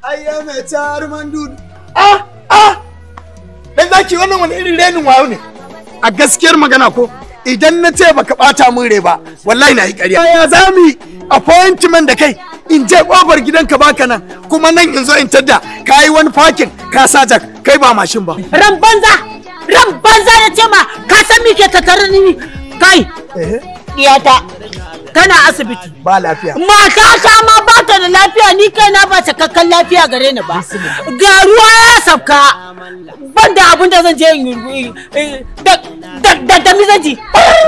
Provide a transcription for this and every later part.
ayya mai tar mandud ah ah dan zaki wannan wani irin renin wayo ne a gaskiyar magana ko idan na ce baka bata min rai ba wallahi na yi ƙarya ya za mu yi appointment da kai in je kofar gidanka baka nan kuma nan in zo in tadda ka yi wani parking ka sa jak kai ba mashin ba ran banza ran banza na ce ma ka san me ke tattare ni kai eh diyata tana asibiti ba lafiya mata ta ma ba ta da lafiya ni kai na ba cikakken lafiya gare ni ba ga ruwa ya sabka ban da abin da zan je in yi da da da mi zan ji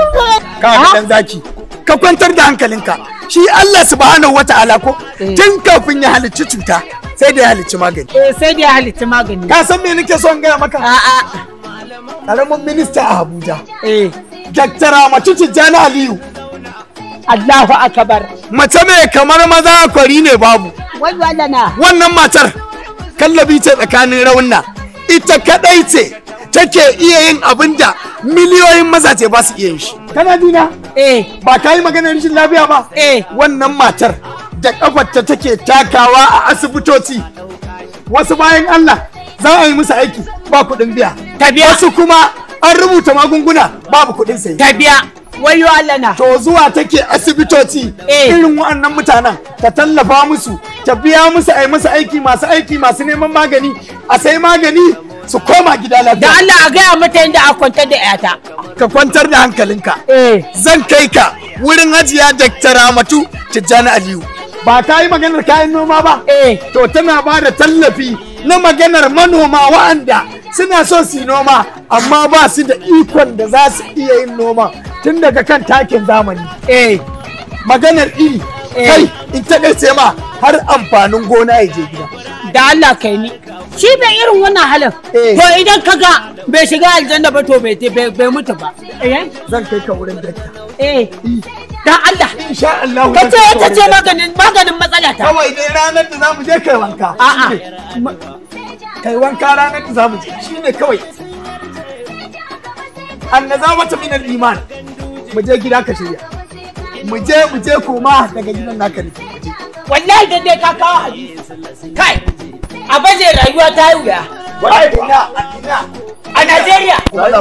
ka ga dan zaki ka kwantar da hankalinka shi Allah subhanahu wata'ala ko tun kafin ya halicci cuta sai da ya halicci magani Eh, sai da ya halitta magani ka san me nake son gaya maka a'a karamin minista a Abuja eh Dr. Ramatu Tijjani Aliyu Allahu akbar mace mai kamar maza kwari ne babu wai wallana wannan matar kallabi ce tsakanin raunna ita kadai ce take iya yin abin da miliyoyin mazaje ba su iya yin shi kana dina eh ba ka yi maganar rashin lafiya ba Eh. wannan matar da kafarta take takawa a asibitoci wasu bayan Allah za a yi musu aiki ba kuɗin biya Ta biya. wasu kuma an rubuta magunguna babu kuɗin sayi ta biya wayo Allah na to zuwa take asibitoci Eh. irin waɗannan mutanen ta tallafa musu ta biya musu a yi musu aiki masu aiki masu neman magani a sai magani su koma gida da lafiya Allah a gaya mata yadda a kwantar da yata ka kwantar da hankalinka eh zan kai ka wurin hajiya Dr. Ramatu Tijjani Aliyu ba ta yi maganar kayan noma ba eh to tana ba da tallafi na maganar manoma wa'anda suna so su yi noma amma ba su da ikon da za su iya yin noma tun daga kan takin zamani eh maganar iri Eh. kai in taƙaice ma har amfanin gona ya je gida da Allah kai ni shi bai irin wannan halin Eh. to idan ka ga bai shiga aljanna ba to bai bai bai mutu ba eh zan kai ka wurin dakta eh dan Allah insha Allah ka zan ce kai ka ita ce wurin dakta. maganin maganin matsala ta kawai dai ranar da zamu je kai wanka a'a kai wanka ranar da zamu je shine kawai annazawata min al-iman mu je gida ka shirya mu je mu je koma daga gidan naka ne mu je wallahi dan dai ka kawo hadisi kai a baje rayuwa ta yi wuya Wai ina ina a Najeriya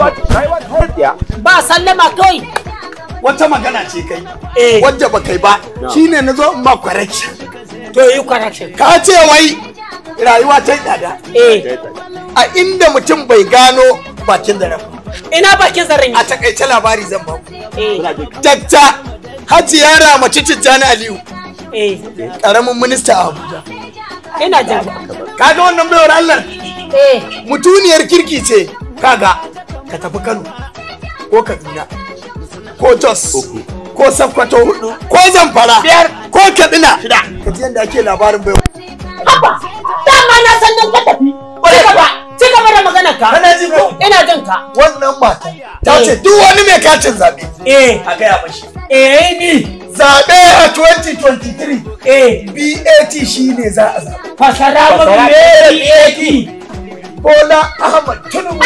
ba sallama kawai wata magana ce kai Eh. wadda ba kai ba shine na zo in ba correction to yi correction ka ce wai rayuwa ta yi tsada eh a inda mutum bai gano bakin da rafa ina bakin zarin a takaice labari zan ba ku eh dakta hajiya ramatu tijjani aliyu eh karamin minista a abuja ina jin kaga wannan baiwar allah eh mutuniyar kirki ce kaga ka tafi kano ko kaduna ko jos ko sakkwato hudu ko zamfara Biyar. ko katsina ka ji yadda ake labarin baiwar haba dama na san dan ka tafi ci gaba ci gaba da maganar ka Kana ji ko? ina jin ka wannan mata ta ce duk wani mai katin zaɓe eh a gaya mashi eh ni zaɓe a 2023 eh BAT shi ne za a zaɓa fasara mu me eh Bola Ahmad Tinubu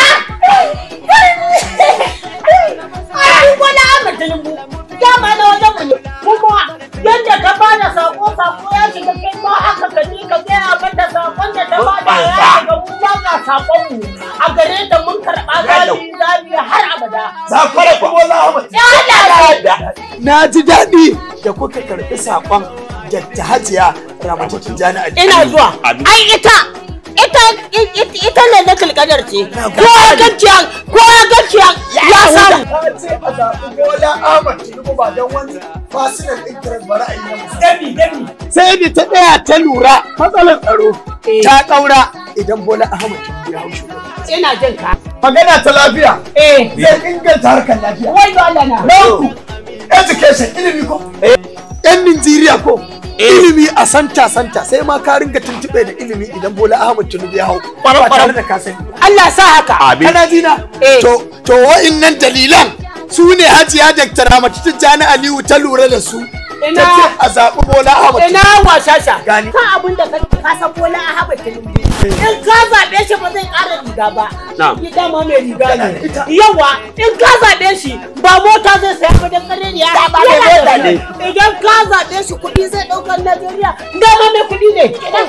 Ai, wani Ahmad Tinubu, dama na wajen mu ne, kuma yadda ka bada sako sako ya shiga kai ma haka ka je ka gaya mata sakon da ta bada ya shiga mu ma ga sakon mu a gare ta mun karɓa zabi zabi har abada. za ku rabu Bola Ahmad Ya Allah! na ji daɗi da kuka karɓi saƙon Dr. Hajiya Ramatu Tijjani a Ina zuwa. Ai ita ita ita ita ne na kalkadar ce. Ko ya ganciya ko ya ganciya ya samu. Ta ce a zaɓi Bola Ahmad Tinubu ba don wani fasinan interest ba ra'ayi na musamman. Dami dami. Sai da ta ɗaya ta lura matsalar tsaro ta ƙaura idan Bola Ahmad Tinubu ya hau shugabanci. Ina jin ka. Magana ta lafiya Eh. zai inganta harkar lafiya. Wai Allah na. Na uku, education ilimi ko? Yan Nijeriya ko? Ilimi a santa santa sai ma ka ringa tuntuɓe da ilimi idan Bola Ahmad Tinubu ya hau. Ba tare da ka sani. Allah sa haka. Kana jina? Eh. To, to wa'innan dalilan su ne Hajiya Dr. Ramatu Tijjani Aliyu ta lura da su. Ina- Ta ce a zaɓi Bola Ahmad Ina Tinubu. washasha. Gani. Kan abin da ka ka san bola a haɓa Tinubu. In ka zaɓe shi ba zai ƙara riga ba Na'am. shi dama mai riga Yana da ne ita. yawa in ka zaɓe shi ba mota zai saya ba dan ƙarni ya Dama mai Yana da mota kuɗi. ne. idan ka zaɓe shi kuɗi zai ɗaukar Najeriya dama mai kuɗi ne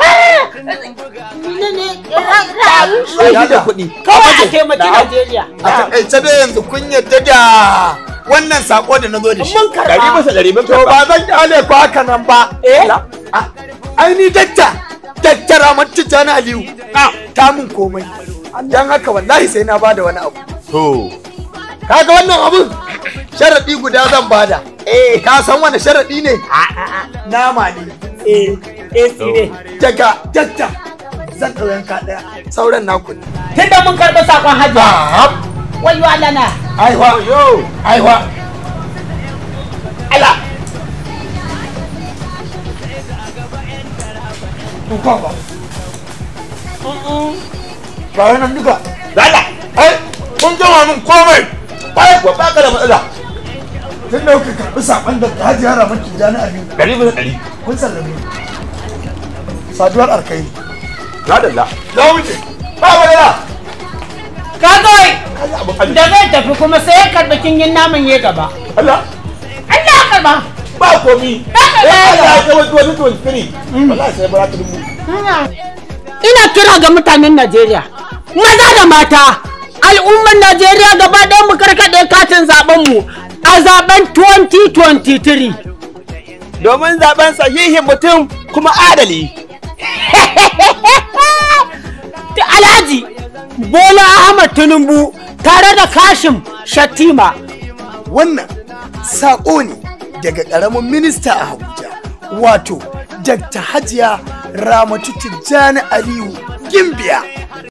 ne ne Shi da kuɗi. kawai a taimaki Na'am. Najeriya a takaice dai yanzu kun yadda da wannan sako da na zo da shi mun Ɗari karɓa bisa ɗari mun to karɓa. ba zan kyale ku haka nan ba eh Ah, ai ni dakta dakta ramar tijjani aliyu ta mun komai don haka wallahi sai na bada wani abu To. kaga wannan abun sharaɗi guda zan bada eh ka san wani sharaɗi ne nama ne eh eh tsire daga dakta zan ɗau yanka ɗaya sauran naku ne tunda mun karɓi sakon hajji wayo Allah na aiwa Yo. aiwa ala Tuka ba. Ba nan duka. Dala. Ai, kun gama min komai. Ba kuwa ba ka da matsala. Tun da kuka karɓi saƙon da ta hajiya ramar tijjani a biyu. Ɗari bisa ɗari. Kun sallame. Saduwar arkai. Na dalla. Na wuce. Ba matsala. ka kawai Kaji abin arziki. da zai tafi kuma sai ya karɓi kingin naman ya gaba Allah. Allah ya karɓa Ba komi. Ba ka da Eh, Allah yawa. ya kai wani wani tuwon firi. Wallahi sai bara ta dubu. ina kira ga mutanen Najeriya maza da mata al'ummar Najeriya gaba ɗaya mu karkaɗe katin zaben mu a zaben 2023 Domin zaben sahihin mutum kuma adali. Ta Alhaji Bola Ahmad Tinubu tare da Kashim Shattima Wannan saƙo ne daga ƙaramin minista a Abuja. Wato, Dr. Hajiya Ramatu Tijjani Aliyu Gimbiya.